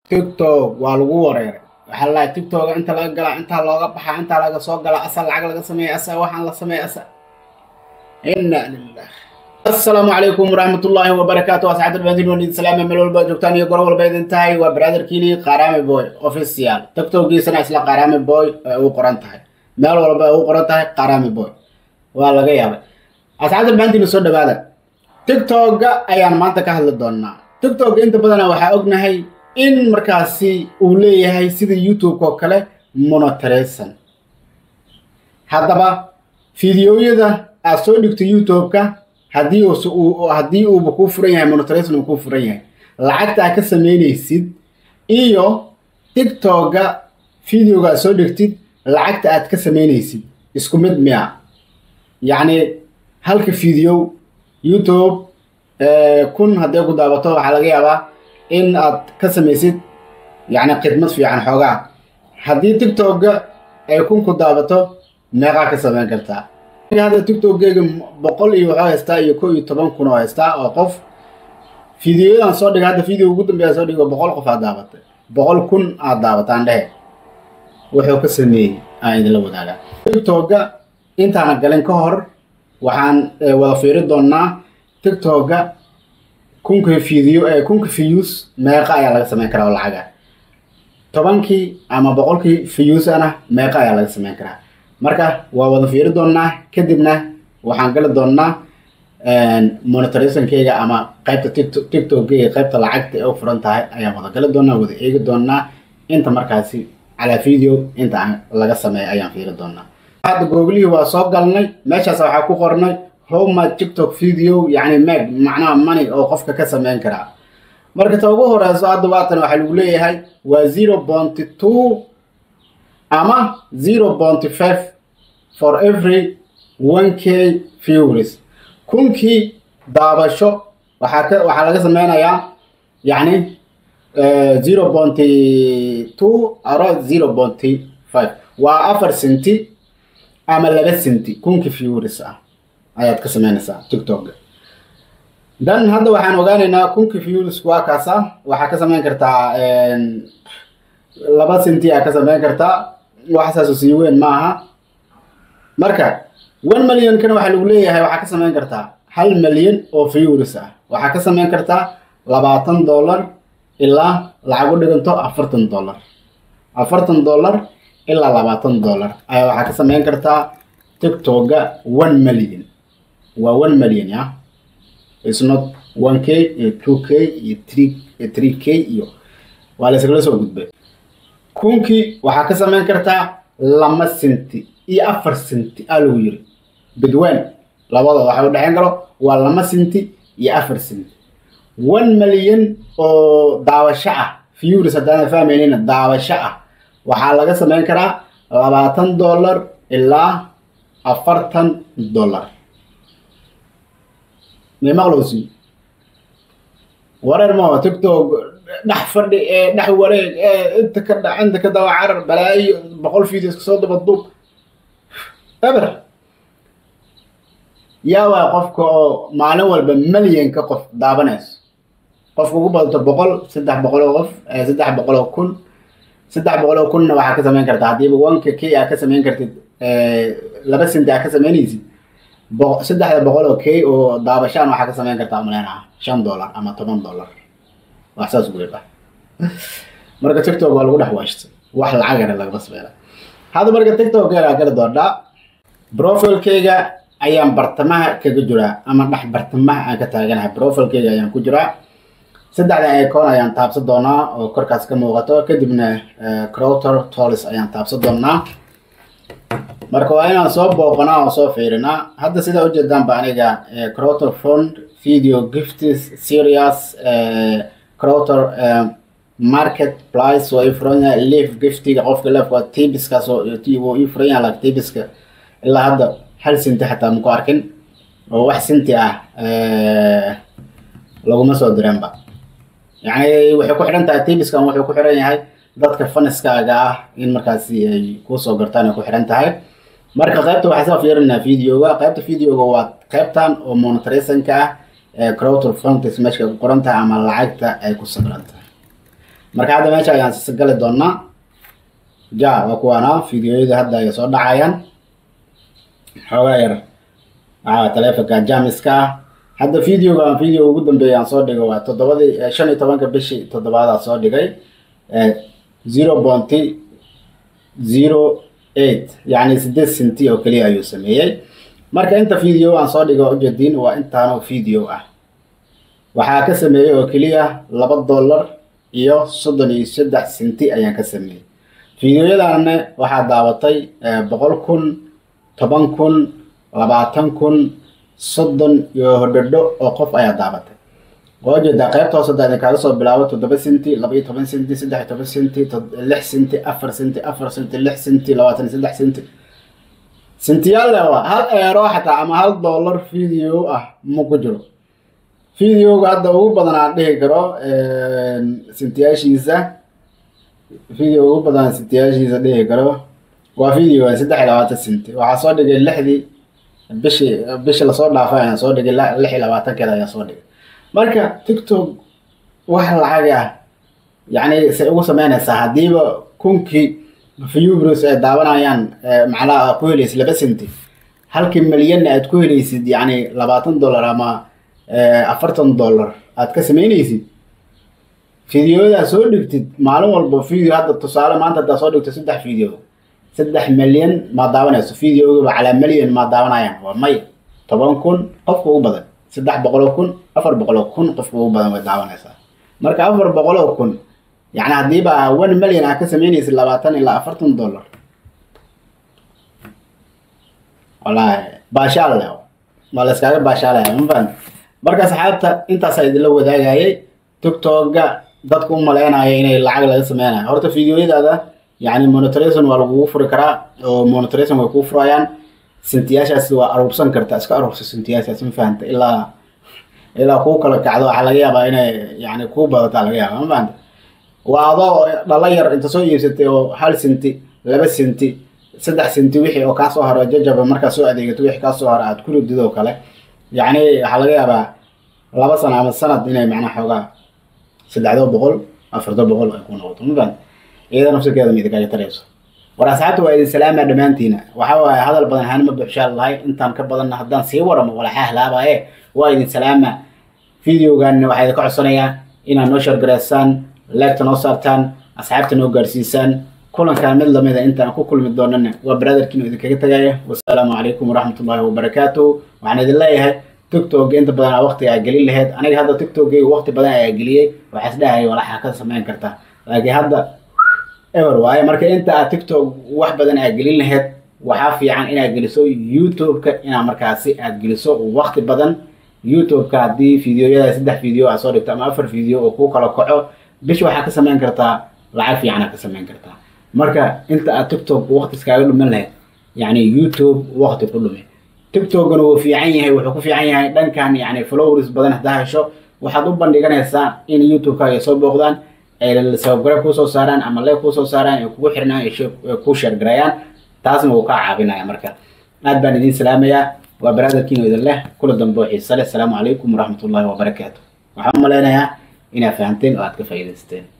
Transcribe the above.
tiktok waa lagu wareeray waxaa lalahay tiktoka inta laga galaa intaa looga baxaa intaa laga soo galaa asa lacag laga sameeya asa waxaan la sameeya asa inna lilah asalaamu calaykum waraxmatullaahi wabarakaatu asxaabta dhamaantiin waan idin salaama meel walba joogtaan iyo goro walba idin tahay waa brotherkiini qaaraami boy official tiktokiisana isla qaaraami boy ay u qoran tahay meel walba ay u qoran tahay qaaraami boy waa laga yaabay asxaabta dhamaantiin soo dhawaada tiktoka ayaan maanta ka hadli doonaa tiktok inta badana waxaa ognahay in markaasi uu leeyahay sida youtube oo kale monetization haddaba fideoyada aad soo dhigto youtube-ka haddii uu haddii uuba kuu furan yahay monetization uu kuu furan yahay lacagta aad ka sameynaysid iyo tiktoka videoga aad soo dhigtid lacagta aad ka sameynaysid isku mid miya yacni halka video youtube kun hadday ku daabato waxaa laga yaabaa in aad ka samaysid yacni khidmad fiican xoogaa haddii tiktoka ay kun ku daabato meeqaa ka samayn kartaa hadda tiktokgeyga boqol iyo waxuu haystaa iyo ko iyo toban kun oo haystaa oo qof fideoyadan soo dhigay hadda video ugu dambeeya soo dhigo boqol qof aad daabatay boqol kun aad daabataan dhehe wuxuu ka sameeyey aan idinla wadaagaa tiktoka intaana galin ka hor waxaan wada fiiri doonaa tiktoka kunka video kunka views meeqa ayaa laga sameyn karaa oo lacaga tobankii ama boqolkii views ana meeqa ayaa laga sameyn karaa marka waa wada fiiri doonaa kadibna waxaan gali doonaa monetarisankeyga ama qaybta tiktokgeyga qaybta lacagta ee u furan tahay ayaan wada gali doonaa wada eegi doonaa inta markaasi calaa video inta aan laga sameeya ayaan fiiri doonaa hadda googlihii waa soo galnay meeshaas waxaa ku qornay homa tiktok video yacni meg macnaha money oo qofka ka sameyn karaa marka ta ugu horeyso hadda waatan waxaa lagu leeyahay waa zero bonty two ama zero bonty five for every one k viewers kunkii daabasho waxaa ka waxaa laga sameynayaa yacni zero bonty two aro zero bonty five waa afar senti ama laba senti kunkii viewers ah ayaad ka sameynaysaa tiktoka dan hadda waxaan ogaanaynaa kunki views waa kaasa waxaa ka sameyn kartaa laba senti aa ka sameyn kartaa waxsaaso sii weyn maaha marka one millionkana waxaa lagu leeyahay waxaa ka sameyn kartaa hal milyan oo views ah waxaa ka sameyn kartaa labaatan dollar ilaa lacag u dhiganto afartan dollar afartan dollar ilaa labaatan dollar ayaa waxaa ka sameyn kartaa tiktoka one million waa one million ya it's not one k iyo two k iyo three three k iyo waa la iskala soo gudbay kunkii waxaa ka samayn kartaa lama senti iyo afar senti aa lagu yiri bidweyn labadooda waxa u dhexeyn karo waa lama senti iyo afar senti one million oo daawasho ah viewers haddaan fahmaynina daawasho ah waxaa laga samayn karaa labaatan dollar ilaa afartan dollar mimaqlowsi wareer ma tiktok dhex fadhi ee dhex wareeg ee inta ka dha inta ka daba carar balaayo boqol videos kasoo daba duub eber yaa waa qofka oo maalin walba milyanka qof daabanayso qofka ugu badato boqol saddex boqol oo qof saddex boqol oo kun saddex boqol oo kunna waxaa ka sameyn kartaa haddiiba wanka k aa ka sameyn kartid laba senti aa ka sameynaysid saddexda boqol oo k oo daabashaan waxaa ka sameyn kartaa maleynaha shan dollar ama toban dollar wax saas ugu yidha marka tiktok waa lagu dhex waashtay wax lacagana lagama sameynaa hadda marka tiktokeena gali doonaa profilkeyga ayaan bartamaha kaga jiraa ama dhex bartamaha aan ka taaganahay profilkeyga ayaan ku jiraa saddexda icon ayaan taabsan doonaa oo korkaas ka muuqato kadibna crowtor tolis ayaan taabsan doonaa marka waa inaan soo booqanaa oo soo fiirinaa hadda sidaa ujeedaanba aniga crowtor fund video gift serious crowtor market price waa ii furan yahay leaf giftiga qofka leef waa tibiskaas wuu ii furan yahay like tibiska ilaa hadda hal sinti xataa maku arkin oo wax sinti ah laguma soo direenba yacni waxay ku xidhan tahay tibiskan wuxuu ku xidhan yahay dadka faniskaaga ah in markaasi ay kusoo gartaan ay ku xidhan tahay marka qaybta waxaa soo fiirinaa videoga qaybta videoga waa qaybtan oo monetarisanka ah ee crowtor funtis meesha ku qoran tahay ama lacagta ay ku sabiran tahay marka hadda meesha ayaan sisagali doonaa ja waa kuwaana fideoyada hadda ay soo dhacayaan xoogaa yar waxaa taleefonka jamiska ah hadda videogan video ugu dambeeya aan soo dhigay waa toddobadii shan iyo tobanka bishii toddobaadaa soo dhigay zero bonty zero eight yacni sideed senti oo keliya ayuu sameeyey marka inta video aan soo dhigo ujeediin waa intaanoo video ah waxaa ka sameeyey oo keliya laba dollar iyo soddon iyo saddex senti ayaan ka sameeyey videoyadaanne waxaa daabatay boqol kun toban kun labaatan kun soddon iyo hodhodho oo qof ayaa daabatay waa ujeedaa qaybta hoose hadda idinkaga soo bilaabo toddoba senti laba iyo toban senti saddex iyo toban senti lix senti afar senti afar senti lix senti labaatan iyo saddex senti sentiyaal lewa hal eero xataa ama hal dollar video ah ma ku jiro videoga hadda ugu badan aan dhihi karo sentiyaashiisa video ugu badan sentiyaashiisa dhihi karo waa videoga saddex iyo labaatan senti waxaa soo dhigay lixdii bishi bishi lasoo dhaafay ayaan soo dhigay lix iyo labaatankeeda ayaan soo dhigay marka tiktok wax lacag ah yacni say ugu sameynaysaa haddiiba kunkii viewers ay daawanayaan macnaha ku helaysid laba senti halkii milyanna aad ku helaysid yacni labaatan dollar ama afartan dollar aad ka sameynaysid videoyada soo dhigtid maalin walba video hadda tusaale maanta haddaa soo dhigto saddex video saddex milyan maa daawanayso videogaba calaa milyan maa daawanayaan waa may toban kun qofka ugu badan saddex boqoloo kun afar boqoloo kun qofka ugu badan way daawanaysaa marka afar boqoloo kun yacni haddiiba one million aa ka sameynaysid labaatan ilaa afartan dollar wallaahi baashaal le waa la iskaaga baashaalaya mafahant marka saxaabta intaasaa idinla wadaagayay tiktoka dadku u maleynaya inay lacag laga sameynayo horta videoyadaada yacni monitoration waa lagugu furi karaa oo monitoration way kuu furayaan sintiyaashaas waa aruursan kartaa iska aruursa sintiyaashaas ma fahanta ilaa ilaa kuu kala kacdo waxaa laga yaabaa inay yani kuu badataa laga yaaba ma fahanta waa adoo dhalo yar inta soo iibsatay oo hal senti laba senti saddex senti wixii oo kaasoo haro jajaba markaa soo adeegato wixii kaasoo haro aad ku ridid oo kale yacni waxaa laga yaabaa laba sano ama sanad inay macnaa xoogaa saddexdo boqol afarto boqol ay ku noqoto ma fahanta iyada nafsirkeeda ma idinkaga tarayso war asxaabta waa idin salaamaa dhammaantiina waxa waaye hadal badan hanima buuxshaa lahay intaan ka badanna haddaan sii waramo walaxaa halaabaye waa idin salaamaa videoganna waxaa idinka codsanayaa inaad noo shargareysaan leegta noo saartaan asxaabta noo gaarsiisaan kulankan mid lamida intaan ku kulmi doonana waa brotherkiinu idinkaga tagaya wasalaamu calaykum waraxmatullaahi wabarakaatuhu waxaan idin leeyahay tiktok inta badan aa waqti aa gelin lahayd aniga hadda tiktokgayga waqti badan ayaa geliyey waxaa isdhahaya walaxaa ka samayn kartaa laakiin hadda ever waaye marka inta aad tiktok wax badan aad gelin lahayd waxaa fiican inaad geliso youtube-ka inaad markaasi aad geliso waqti badan youtube-ka haddii videoyada saddex video aad soo dhigto ama afar video oo kuu kala kaco bish waxaa ka samayn kartaa lacag fiican aad ka samayn kartaa marka inta aad tiktok waqti iskaaga dhuman lahayd yacni youtube waqti ku dhumi tiktokgana wuu fiican yahay wuxuu ku fiican yahay dhankan yacni followers badan haddaa hesho waxaad u bandhiganaysaa in youtube-kaaga ay soo booqdaan ay sababgare kuusoo saaraan ama lee kuusoo saaraan ay kugu xirnaan ay kuu sheergareeyaan taasna wuu kaa caabinaya marka aad baan idiin salaamayaa waa baraadarkiino idin leh kula dambe oo xiise leh asalaamu calaykum waraxmatullaahi wabarakaatu waxaan u malaynayaa inaad fahanteen oo aad ka faa'iidaysteen